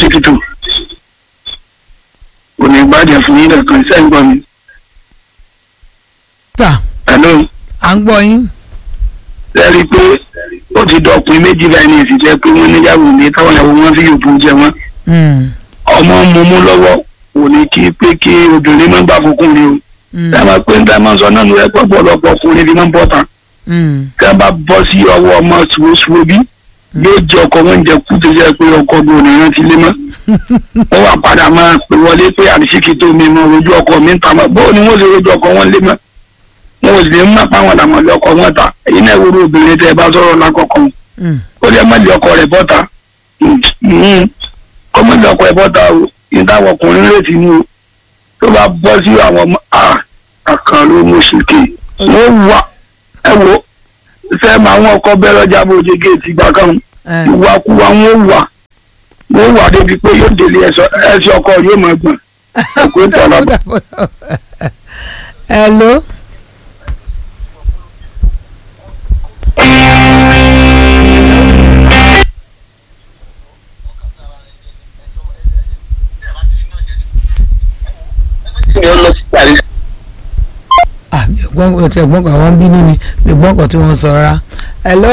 ṣèkìtò kò ní gbàjẹ́ fún yín kankan sẹ́yìn gbọ́ mi. tà hello à ń gbọ́ yín. lẹ́rìí pé ó ti dọ̀pin méjì báyìí ní ìsìjẹ́ pé wọ́n níyàwó ní táwọn ìyàwó wọn fi yòókù jẹ wọn. Mm, ọmọ mumú lọ́wọ́ kò ní kí pé kí obìnrin má gbà fọkùnrin o. mm, ẹ máa pé ń dá máa sọ náà ló yẹ pé ọ̀pọ̀lọpọ̀ ọkùnrin fi máa ń bọ̀ tán. mm, kí wọ́n bá bọ́ sí ọwọ́ ọmọ ṣùwọ́ṣùwọ́ bí yóò jẹ ọkọ wọn jẹ kú tó jẹ pé ọkọ ọdún òní rántí lé mọ́. wọ́n wá padà máa pè wọlé pé àrísíkì tó mi mọ rojú ọkọ mi ń ta mọ́ bóun ni wọ́n lè rojú ọkọ wọn lé mọ́. wọn ò sì lè má pa wọn làwọn lé ọkọ wọn ta èyí náà wúrú obìnrin tẹ ẹ bá sọ̀rọ̀ lákọ̀ọ́kọ́ mm. ó lè má lé ọkọ rẹ̀ bọ́ta kọ́ má lé ọkọ rẹ̀ bọ́ta o ìdáwọ̀ ọkùnrin retí ni o tó bá bọ́ sí àwọn ọmọ àkàn ló mú sùkè wọ́n wà ẹ wo fẹ́ máa wọn ọkọ bẹ́ẹ̀ lọ́jà bó ṣe géètì gbà kan ẹ ìwàkuwà wọn wà wọn wà débi pé yóò délé ẹsẹ ọkọ yóò máa gbọ̀n ẹ̀kọ́ ìtọ́lá hello. ah mi ò gbọ́n ọtí ẹ̀gbọ́n kan wọ́n ń bínú ni mi ò gbọ́n kan tí wọ́n sọ rárá. hello.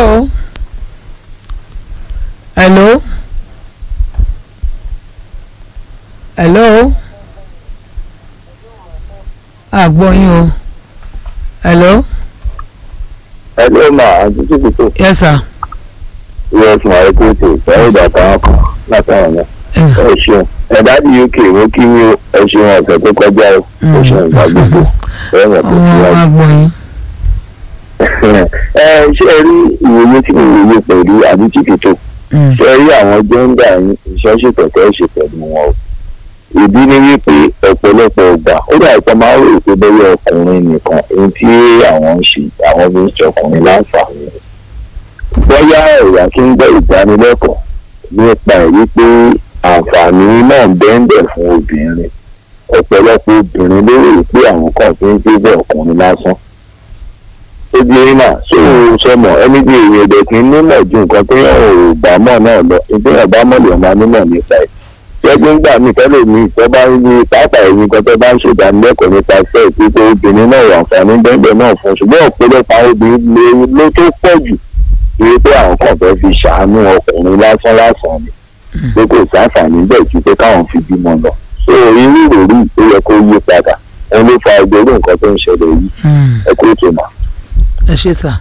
hello. hello. àgbọ̀ yín o. hello. ẹgbẹ́ máa àti títí yes sir. us máa kó tè sẹ́yìn ìdàkà wọn kan látàwọn yẹn. yes sir. ẹ ṣeun ẹ̀dá di uk mo kí ní ẹ ṣeun ọ̀sẹ̀ tó kọjá o ó ṣeun ìgbà gbogbo ẹ mọ̀ tó ọmọ ti wa wáyé. gbọ́ yín. ẹ ṣé ẹ rí ìwòye tí mo wòye pẹ̀lú àbí títí tó Mm, ṣe rí àwọn jẹ́ńdà yín iṣẹ́ ṣètọ̀tọ̀ ṣe pẹ̀lú wọn o. ìdí ni wípé ọ̀pọ̀lọpọ̀ ọgbà ó dà ìpamọ́ máa ń rò pé bẹ́ẹ̀ ọkùnrin nìkan ohun tí àwọn ń ṣe àwọn fi ń ṣọkùnrin láǹfààní. bóyá ẹ̀yà kí ń gbọ́ ìdánilẹ́kọ̀ọ́ nípa ẹ̀ wípé àǹfààní náà ń bẹ́ńbẹ̀ fún obìnrin ọ̀pọ̀lọpọ̀ obìnrin ló rò pé àwọn kan fi ń gbé bẹ́ẹ̀ ọkùnrin lásán ó di eré náà so sọmọ ẹni bí èyí ẹ̀dẹ̀ kì í nímọ̀ ju nǹkan tó yàn ò bá mọ̀ náà lọ ìpínlẹ̀ bá mọ̀ lè máa nímọ̀ nípa ẹ̀ ṣẹ́gun ń gbà mí tẹ́lẹ̀ mi tó bá ń ní pàápàá ẹ̀yìn nǹkan tó bá ń ṣèdánilẹ́kọ̀ọ́ nípa iṣẹ́ ìpínpẹ́ obìnrin náà wà àǹfààní bẹ́ẹ̀ náà fún ṣùgbọ́n ọ̀pọ̀lọpọ̀ àwọn obìnrin lè ló tó pọ̀ jù pé pé àwọn kan fẹ́ fi ṣàánú ọkùnrin lásán lásán ni pé kò sáǹfààní bẹ́ẹ̀ ju pé káwọn fi bímọ lọ so irú ìròrí tó yẹ kó yí padà òun ló fa ìgbéró nǹkan tó ń ṣẹlẹ̀ yìí mm. ẹ kó tó mà. ẹ ṣe sà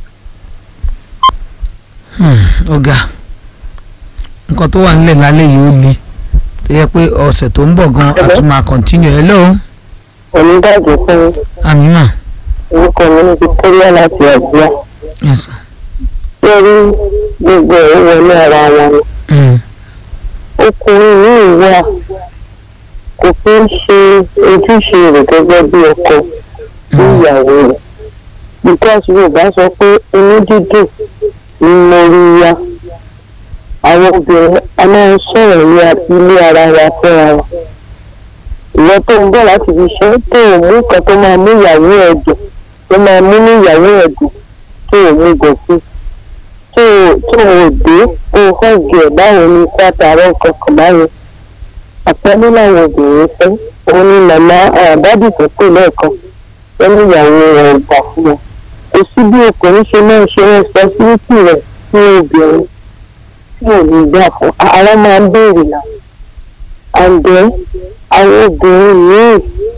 ọ̀gá nǹkan tó wà nílẹ̀ lálẹ́ yìí ó le tó yẹ pé ọ̀sẹ̀ tó ń bọ̀ gan a tún máa continue hello onídàájọ́ fún amina orúkọ mi ní victoria láti ọ̀gbọ́n yes sir. lórí gbogbo ẹ̀ wọlé ara wọn ni Mm, ọkùnrin yìí wà kò fi ń ṣe ojúṣe rẹ̀ gẹ́gẹ́ bí ọkọ sí ìyàwó rẹ̀ because yorùbá sọ pé inú dídùn ni mo rí ya àwọn obìnrin a máa ń sọ̀rọ̀ ní ilé ara wa fúnra wa ìwọ tó ń bọ̀ láti fi ṣe tó ò mú nǹkan tó máa mú ìyàwó ẹ̀ dùn tó máa mú ní ìyàwó ẹ̀ dùn tó ò mú gọ̀ sí tó ò tó ò dé kó o hàgì ẹ̀ báwo ni sátàrọ̀ kankan báyẹn àpẹẹrẹ làwọn obìnrin fẹ́ òun ni màmá àbádì tó pè lẹ́ẹ̀kan pẹ̀lú ìyàwó rẹ̀ gbà fún wọn kò sí bí ọkùnrin ṣe máa ń ṣe rẹ́sipọ́síbítì rẹ̀ fún obìnrin tí ò ní gbà fún ara máa ń béèrè náà àǹdẹ́ àwọn obìnrin míì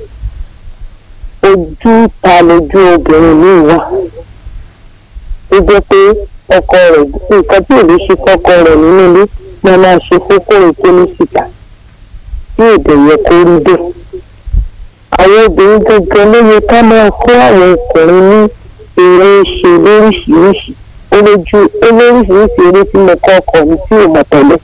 ojú ta lójú obìnrin míì wà ó jẹ́ pé ọkọ rẹ̀ nǹkan tí ò lè ṣe fọ́kọ rẹ̀ nínú ilé máa máa ṣe fókòrò tó ní síta tí èdè yẹ kó rí bẹ́ẹ̀. àwọn obìnrin gangan ló yẹ ká máa kó àwọn ọkùnrin ní eré ṣe lóríṣiríṣi ó lójú ó lóríṣiríṣi eré tí mo kọ́ ọkọ mi tí ò mọ̀ tẹ́lẹ̀.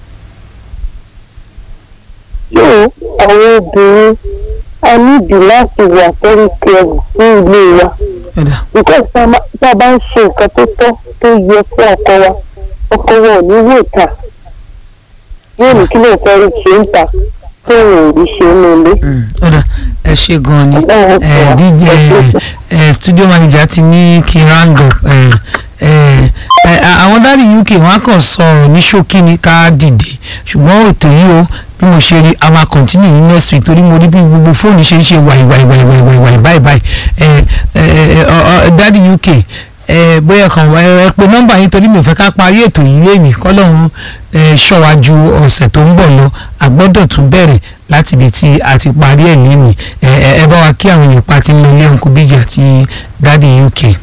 yóò àwọn obìnrin a nídìí láti wà very careful fún ilé wa ẹ̀dá because tá a bá- tá a bá ń ṣe nǹkan tó tọ́ tó yẹ fún ọkọ wa ọkọ wa ò ní wò ta yóò ní kí ló fẹ́ rí ṣe ń ta tó ò rí ṣe nínú ilé. Mm, ọ̀dà ẹ ṣe gan ni Ọlọ́run ẹ fún wa. dj ẹ studio manager ti ní kí n round up ẹ ẹ ẹ àwọn dáàdi uk wọn á kàn sọ̀rọ̀ ní ṣókí ní ká dìde ṣùgbọ́n ètò yìí o bí mo ṣe rí a máa continue ní next week torí mo rí bí gbogbo fóònù ṣe ń ṣe wàì wàì wàì wàì wàì wàì báyìí báyìí ẹ ẹ ẹ dáàdi uk ẹ bóyá kan wá ẹ pé nọ́mbà yín torí mi ò fẹ́ ká parí ètò yìí lẹ́yìn kọ́lọ́run ẹ ṣọ́wájú ọ̀sẹ̀ tó ń bọ̀ lọ a gbọ́dọ̀ tún bẹ̀rẹ̀ láti ibi tí a ti parí ẹ̀ lẹ́yìn ẹ ẹ ẹ bá wa kí àwọn èèyàn pa ti ń lọ ilé ọ̀nkú bíjì àti dáàdi uk. ẹ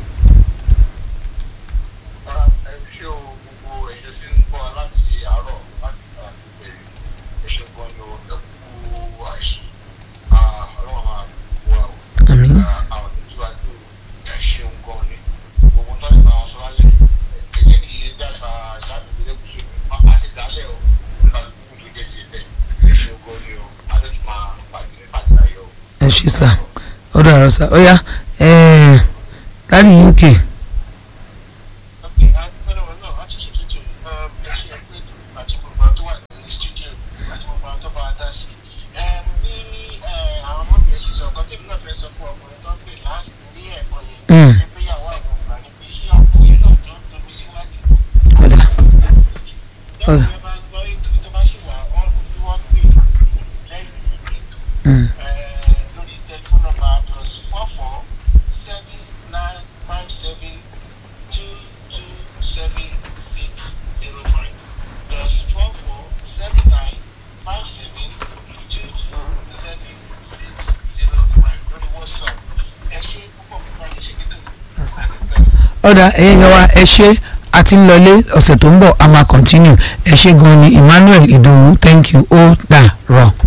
ṣé o gbogbo ẹ̀yẹ tí ń bọ̀ láti àárọ̀ láti àgbègbè ẹ ṣé gan ni o ẹ kú àìsàn ọlọ́run máa wà o àmín àwọn ìtúwájú ẹ ṣeun gan ni gbogbo tó ń bá wọn sọ lálẹ́ ẹ jẹ́ kí ilé dáṣà láti ilé kùsùn àti dálẹ̀ o nípa gbogbo tó jẹ́ ti bẹ̀ ẹ ṣeun gan ni o adé tó máa pàdé ní pàdé ayọ̀ o. ẹ ṣe sà ó dàrọ sà ó yá ẹ dáàdi uk Okay, a dúpẹ́ lọ́wọ́ náà láti ṣe tuntun ẹ ṣe ẹgbẹ́ àti gbogbo àwọn tó wà ní studio àti gbogbo àwọn tó bá wa dá sí. ní àwọn ọmọdé ṣe sọ ọ̀kan tèmi náà fẹ́ sọ fún ọkùnrin tó ń pè láti ní ẹ̀kọ́ Mm. yẹn pé ìyàwó àwọn ọgbà ni pé ṣé ọkùnrin náà tó ń tóbi síwájú. ó dà lẹ́yìn tí wọ́n bá ń gbọ́ ètò tó bá ṣì wà wọ́n bí wọ́n pè lẹ́yìn ètò Mm. lórí tẹlifóònù nọ́mbà plus four four seven nine five seven two two seven six zero five plus four four seven nine five seven two two seven six zero five lórí whatsapp ẹ ṣe púpọ̀ púpọ̀ ẹ ṣe kíkọ́ àdúgbò. ọ̀dà ẹ̀yin yẹn wa ẹ ṣe a ti ń lọlé ọ̀sẹ̀ tó ń bọ̀ a máa continue ẹ ṣe gan ni Emmanuel Ìdòwú thank you ó dà rọ̀.